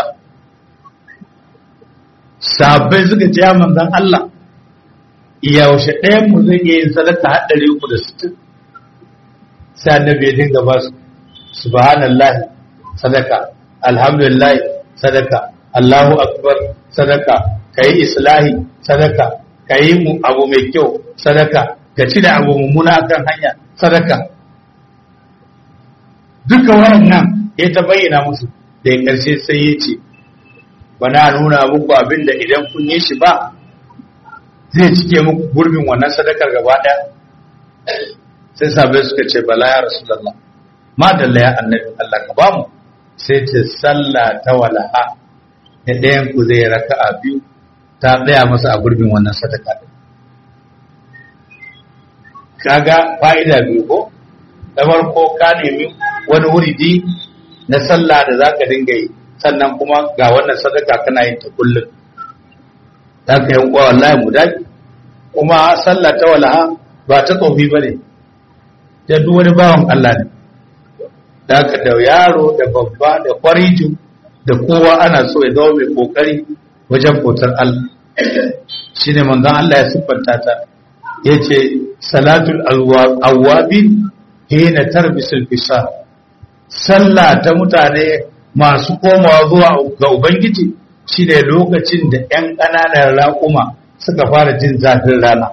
sabai suka ce manzan Allah yaushe ɗayan mu zai iya yin sadaka har ɗari uku da sittin sai annabi ya dinga ba su subhanallahi sadaka alhamdulillah sadaka Allahu akbar sadaka kayi islahi sadaka kayi mu abu mai kyau sadaka ka ci da abu mummuna akan hanya sadaka duka wayannan ya ta bayyana musu da ya karshe sai ya ce ba na nuna muku abin da idan kun yi shi ba zai cike muku gurbin wannan sadakar gaba ɗaya sai sabai suka ce bala ya rasulallah ma dalla ya annabi Allah ka ba mu sai ce sallah ta wala'a da ɗayan ku zai raka'a biyu ta tsaya masa a gurbin wannan sadaka kaga fa'ida biyu ko da farko ka nemi wani wuridi na sallah da za ka dinga yi sannan kuma ga wannan sadaka kana yin ta kullum za ka yi kwa wallahi mu dafi kuma sallah ta walaha ba ta tsofi ba ne ta duk wani bawan Allah ne da ka da yaro da babba da kwariju da kowa ana so ya zama mai kokari wajen bautar Allah shi ne manzon Allah ya siffanta ta ya ce salatul awwabin hina tarbisul fisa sallah ta mutane masu komawa zuwa ga ubangiji shine lokacin da 'yan ƙananan raƙuma suka fara jin zafin rana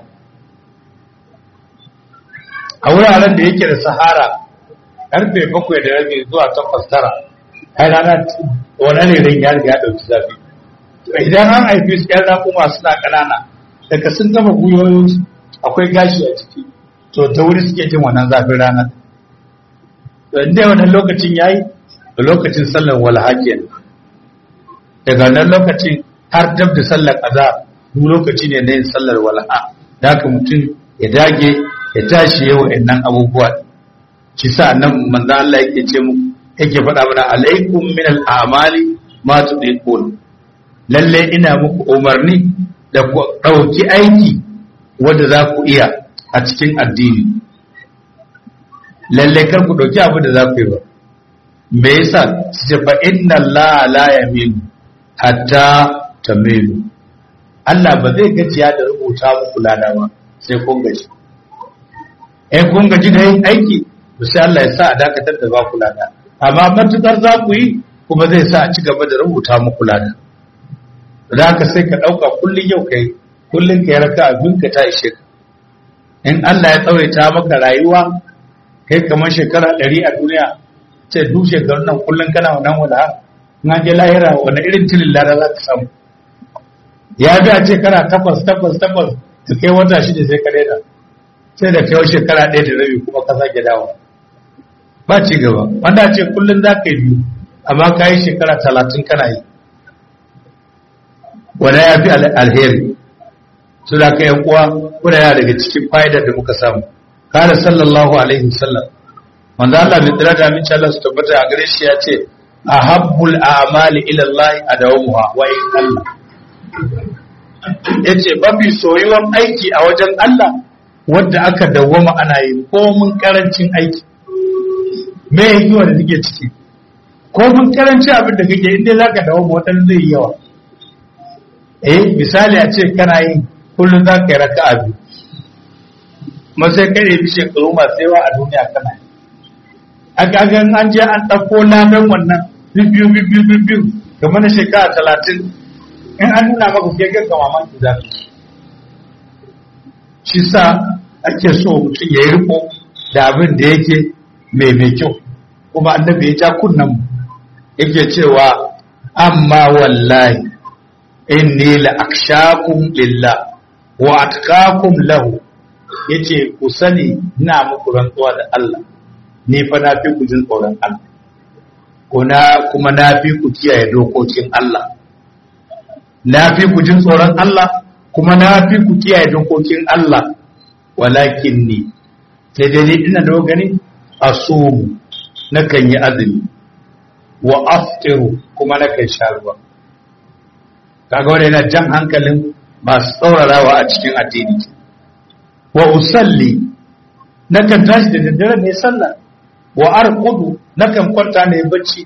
a wuraren da yake da sahara karfe bakwai da rabi zuwa takwas tara ai rana wani ne ya riga ya ɗauki zafi idan an haifi su 'yan raƙuma suna ƙanana daga sun gama gwiwoyinsu akwai gashi a ciki to ta wuri suke jin wannan zafin rana to inda wannan lokacin yayi da lokacin sallar walha kenan daga wannan lokacin har dab da sallar azhar duk lokaci ne na yin sallar walha da haka mutum ya dage ya tashi yau nan abubuwa shi sa nan manzo Allah yake ce mu yake faɗa mana alaikum min al-a'mali ma tudiqun lalle ina muku umarni da ku ɗauki aiki wanda za ku iya a cikin addini lalle kar ku ɗauki abu da za ku yi ba me yasa ce fa inna Allah la yamin hatta tamilu Allah ba zai gajiya da rubuta muku lada ba sai kun gaji eh kun gaji da yin aiki to sai Allah ya sa a dakatar da ba ku lada amma matukar za ku yi kuma zai sa a ci gaba da rubuta muku lada da haka sai ka ɗauka kullum yau kai kullum ka yi raka abin ka ta ishe ka in Allah ya tsawaita maka rayuwa kai kamar shekara ɗari a duniya ce duk shekarun nan kullum kana wannan wala na je lahira wani irin tilin lada za ka samu ya bi a ce kana takwas takwas takwas ka kai wata shida sai ka daina sai da kai shekara ɗaya da rabi kuma ka sake dawo ba ci gaba wanda ce kullum za ka yi biyu amma ka yi shekara talatin kana yi wanda ya fi alheri su da ka uwa kuna yana daga cikin fa'idar da muka samu kare sallallahu alaihi wasallam wanda Allah mai tsira da aminci Allah su tabbata a gare shi ya ce ahabbul a'mali ila Allah adawamuha wa in Allah yace mafi soyuwan aiki a wajen Allah wanda aka dawwama ana yi komun karancin aiki me hikima da take ciki komun karancin abin da kake inda zaka dawwama wata zai yi yawa eh misali a ce kana yin kullum za ka yi raka'a biyu kuma sai kai ne bi shekaru masu yawa a duniya kana yi a gagan an je an ɗauko ladan wannan biyu biyu biyu biyu kamar na shekara talatin in an nuna maka ke ga mamaki za ka shi sa ake so mutum ya yi riko da abin da yake mai mai kyau kuma annabi ya ja kunnan mu yake cewa amma wallahi inni la akshakum lillah wa atqakum lahu yace ku sani ina muku rantsuwa da Allah ni fa na fi ku jin tsoron Allah kuna kuma na fi ku kiyaye dokokin Allah na fi ku jin tsoron Allah kuma na fi ku kiyaye dokokin Allah walakin ni sai dai ni ina da gani asumu nakan yi azumi wa aftiru kuma nakan sha ruwa kaga wanda yana jan hankalin masu tsaurarawa a cikin addini wa usalli nakan tashi da daddare ne sallah wa arqudu nakan kwanta ne bacci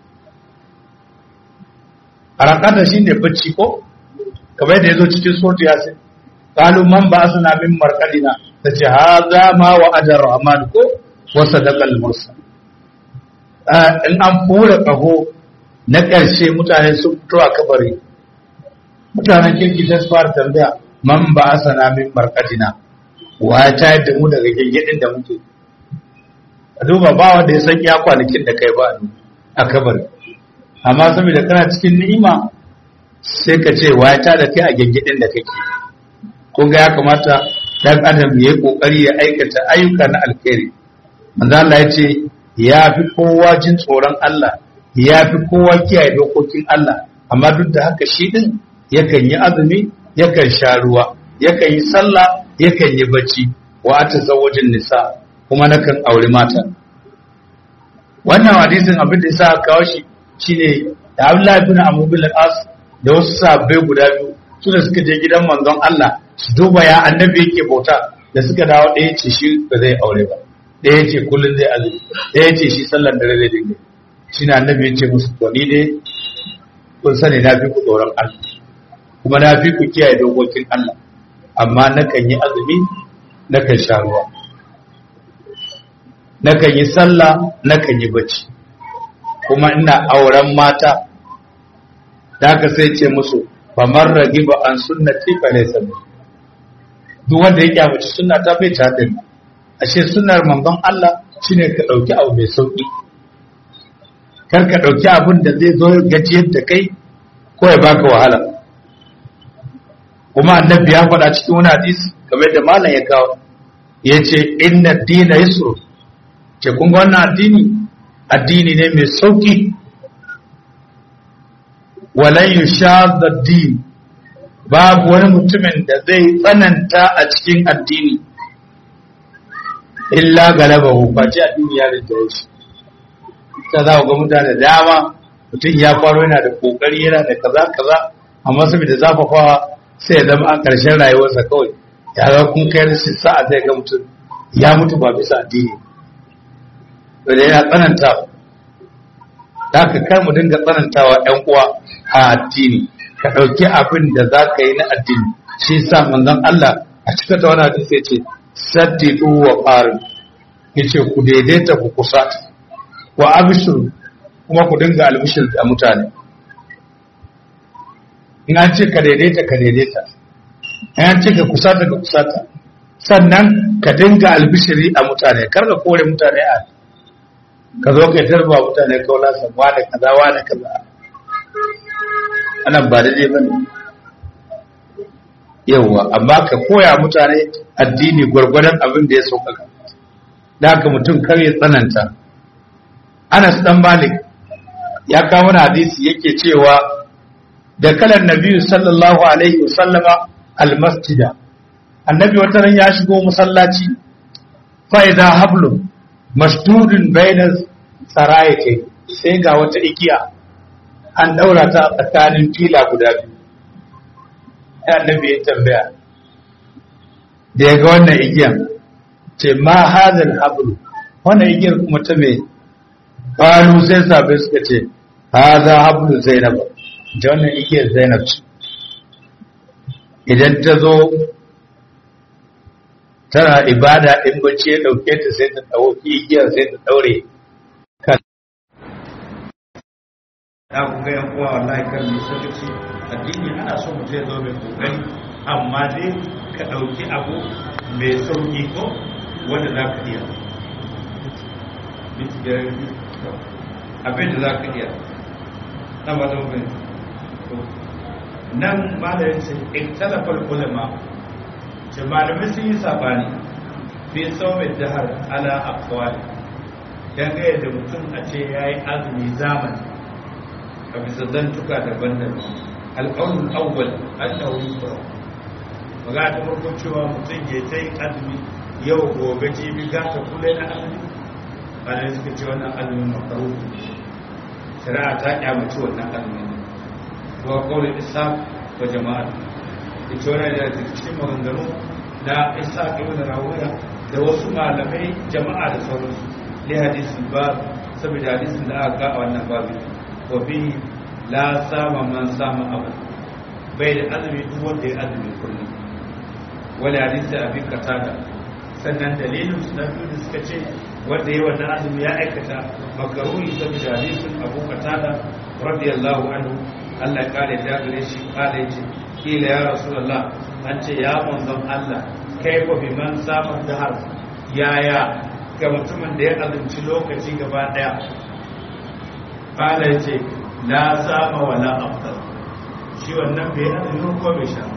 arakata shine bacci ko kamar yadda yazo cikin suratu yasin qalu man ba'athna min marqadina tace hadha ma wa adar rahman ko wa sadaqal mursal in an fura kaho na ƙarshe mutane sun fito a kabari mutanen kirki ta fara tambaya man ba asana min marqadina wa ta da mu daga gengedin da muke a duba ba wanda ya san iya kwanakin da kai ba a kabari amma saboda kana cikin ni'ima sai ka ce wa ta da kai a gengedin da kake kun ga ya kamata dan adam ya yi kokari ya aikata ayyuka na alkhairi manzo Allah ya ce ya fi kowa jin tsoron Allah ya fi kowa kiyaye dokokin Allah amma duk da haka shi din yakan yi azumi yakan sha ruwa yakan yi sallah yakan yi bacci wa atazawwajin nisa kuma nakan aure mata wannan hadisin abin da yasa kawo shi shine da Abdullahi bin Amr bin al-As da wasu sahabbai guda biyu su da suka je gidan manzon Allah su duba ya annabi yake bauta da suka dawo ɗaya ce shi ba zai aure ba ɗaya ce kullum zai azumi ɗaya ce shi sallar dare zai dinga shi na annabi ya ce musu to ni dai kun sani na fi ku tsoron Allah kuma na fi ku kiyaye dokokin Allah amma nakan yi azumi nakan sha ruwa nakan yi sallah nakan yi bacci kuma ina auren mata da haka sai ce musu famar ragiba an sunnati fa laysa duk wanda ya kyamaci sunna ta bai ta da ashe sunnar manzon Allah shine ka dauki abu mai sauki kar ka dauki abin da zai zo gajiyar da kai ko ya baka wahala kuma annabi ya faɗa cikin wani hadisi kamar da malam ya kawo yace inna dina yusru ce kun ga wannan addini addini ne mai sauki walan yushadda din babu wani mutumin da zai tsananta a cikin addini illa galaba face addini ya rinjaye shi ta za ga mutane dama mutum ya faro yana da kokari yana da kaza kaza amma saboda zafafawa sai ya zama a ƙarshen rayuwarsa kawai ya ga kun kai rashin sa'a zai ga mutum ya mutu ba bisa addini wanda yana tsananta da ka kar mu dinga tsanantawa ɗan uwa a addini ka ɗauki abin da za ka yi na addini shi sa manzon Allah a cikin ta wani hadisi ya ce saddidu wa qarin yace ku daidaita ku kusata wa abshir kuma ku dinga albishir da mutane in an ce ka daidaita ka daidaita in an ce ka kusata ka kusata sannan ka dinga albishiri a mutane kar ka kore mutane a ka zo ka tarba mutane kaula san wane kaza wane kaza anan ba daidai bane yawwa amma ka koya mutane addini gwargwadon abin da ya sauƙaƙa da haka mutum kar ya tsananta Anas dan Malik ya kawo wani hadisi yake cewa da kalan Nabi sallallahu alaihi wasallama almasjida annabi wata ran ya shigo masallaci fa idza hablum masdudun baina sarayati sai ga wata igiya an daura ta tsakanin fila guda biyu sai annabi ya tambaya da ya ga wannan igiyan ce ma hadal hablu wannan igiyar kuma ta me qalu sai sabai suka ce hadha hablu zainab da wannan igiyar zainab ce idan ta zo tana ibada in bacci ya dauke ta sai ta dauki igiyar sai ta daure kan da ku ga yan uwa wallahi kan ni sakaci addini ana so mu je zo mai kokari amma dai ka dauki abu mai sauki ko wanda za ka iya abin da za ka iya na ba da mafi nan malayin ce iktalafar ulama ce malamai sun yi sabani fi saumin jihar ala akwali dangane da mutum a ce ya yi azumi zamani a bisa zantuka daban-daban alƙawun awwal annahu yusra maga ta farko cewa mutum ya ta yi azumi yau gobe jibi gata kula na azumi bayan suka ce wannan azumin makaru shari'a ta kyamaci wannan azumin wa kawai isa wa jama'a da ce wani da cikin maganganu na isa ibn rawiya da wasu malamai jama'a da sauransu ne hadisin ba saboda hadisin da aka ga a wannan babu wa bi la sama man sama abu bai da azumi duk wanda ya azumi kullum wani hadisi abin katada sannan dalilin su na biyu da suka ce wanda ya wannan azumi ya aikata makaruni saboda hadisin abu katada radiyallahu anhu Allah ya kare da gare shi kare ce kila ya rasulullah an ce ya manzon Allah kai ko bi man samun dahar yaya ga mutumin da ya azumci lokaci gaba daya kala ce la sama wala afdal shi wannan bai azumi ko bai sha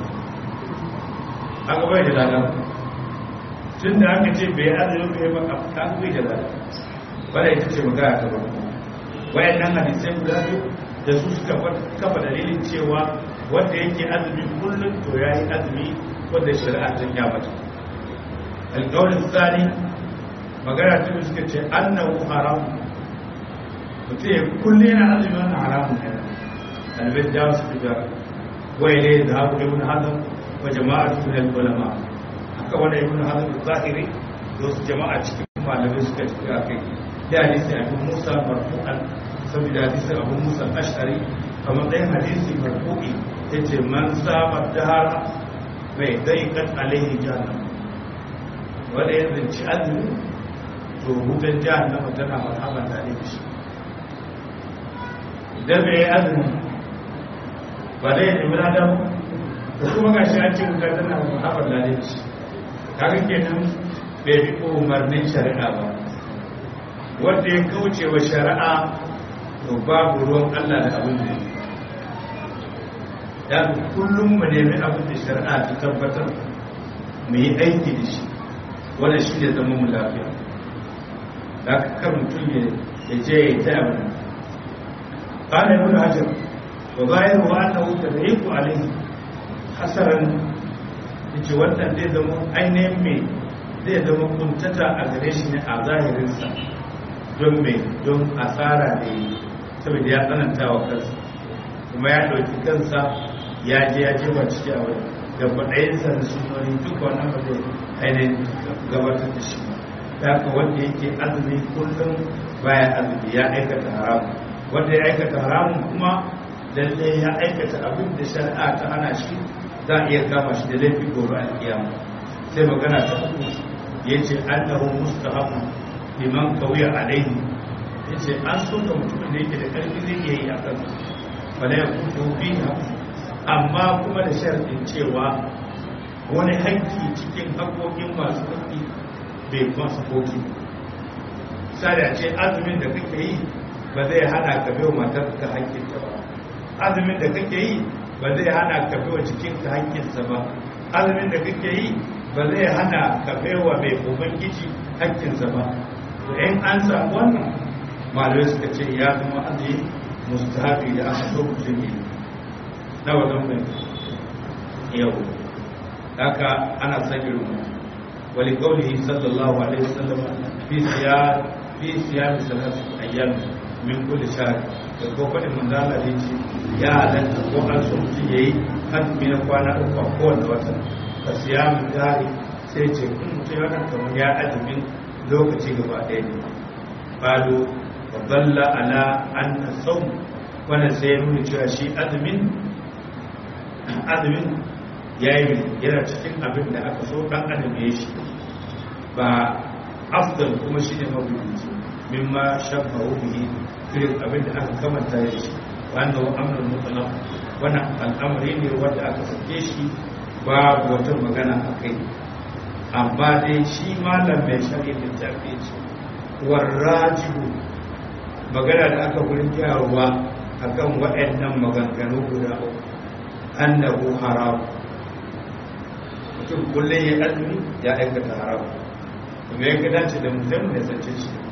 aka bai da ladan tun da aka ce bai azumi bai maka ta bai da ladan bada ita ce magana ta farko wayannan hadisai guda biyu da su suka kafa dalilin cewa wanda yake azumi kullum to ya yi azumi wanda shari'a ta ya mata alƙawarin tsari magana ta biyu suka ce annahu haram mutum ya kullum yana azumi wannan haramun ne ɗalibai jawo su fitar wai ne da haku ibn hazm wa jama'a min ulama haka wanda ibn hazm zahiri da wasu jama'a cikin malamai suka tafi a kai da hadisi abu musa marfu'an saboda hadisin abu musa ashari a matsayin hadisi marfu'i ya ce man saba dahara mai dai kan alaihi jahannam wanda ya zanci azumi to hutun jahannama tana marhaban da ne shi idan bai yi azumi ba dai ya nemi adam da kuma ga shi an ce wuta tana marhaban da ne shi kaga kenan bai bi umarnin shari'a ba wanda ya kauce wa shari'a to babu ruwan Allah da abin da ya kullum mu nemi abin da shari'a ta tabbatar mu yi aiki da shi wanda shi ne zama mu lafiya da kan mutum ya je ya ta abin kana ibn hajar wa zahiru wa annahu tadriku alayhi hasaran yace wannan zai zama ainihin me zai zama kuntata a gare shi ne a zahirinsa don me don asara da yi saboda ya tsananta wa kansa kuma ya ɗauki kansa ya je ya jefa ciki a wani da kwaɗayinsa da sunoni duka wannan ba zai ainihin gabatar da shi da haka wanda yake azumi kullum baya azumi ya aikata haram wanda ya aikata haramun kuma lalle ya aikata abin da shari'a ta hana shi za a iya kama shi da laifi gobe alkiyama sai magana ta uku ya ce annahu mustahabu liman kawiya alaihi ya ce an so ga mutumin da yake da karfi zai iya yi a kan wala ya kuto biha amma kuma da sharadin cewa wani haƙƙi cikin haƙoƙin masu haƙƙi bai masu koki misali a ce azumin da kake yi ba zai hana ka bai wa matar ka haƙƙinta ba azumin da kake yi ba zai hana ka bai wa jikinka haƙƙinsa ba azumin da kake yi ba zai hana ka bai wa mai ubangiji haƙƙinsa ba to in an samu wannan malamai suka ce ya zama azumi mustahabi da aka so mutum yi na wajen mai yau haka ana son irin wali kaulihi sallallahu alaihi wasallam fi siyar fi siyar salatu ayyam min kulli shahr da ko fadin manzo Allah da yace ya halatta ko an so mutum yayi azumi na kwana uku a kowane wata ka siyamu dari sai ce in mutum ya kan kamar ya azumin lokaci gaba ɗaya ne fado wa dalla ala anna sawm wannan sai ya nuna cewa shi azumin azumin ya yi yana cikin abin da aka so ɗan adam ya shi ba afdal kuma shi ne mabuɗi mimma shabbahu bihi irin abin da aka kamanta da shi wanda wa amrul mutlaq wannan al'amari ne wanda aka sake shi babu wata magana a kai amma dai shi malam mai shari'a littafi ce warrajihu magana da aka gurin gyarwa akan waɗannan maganganu guda uku annahu haram mutum kullum ya azumi ya aikata haram kuma ya dace da mutum da sace shi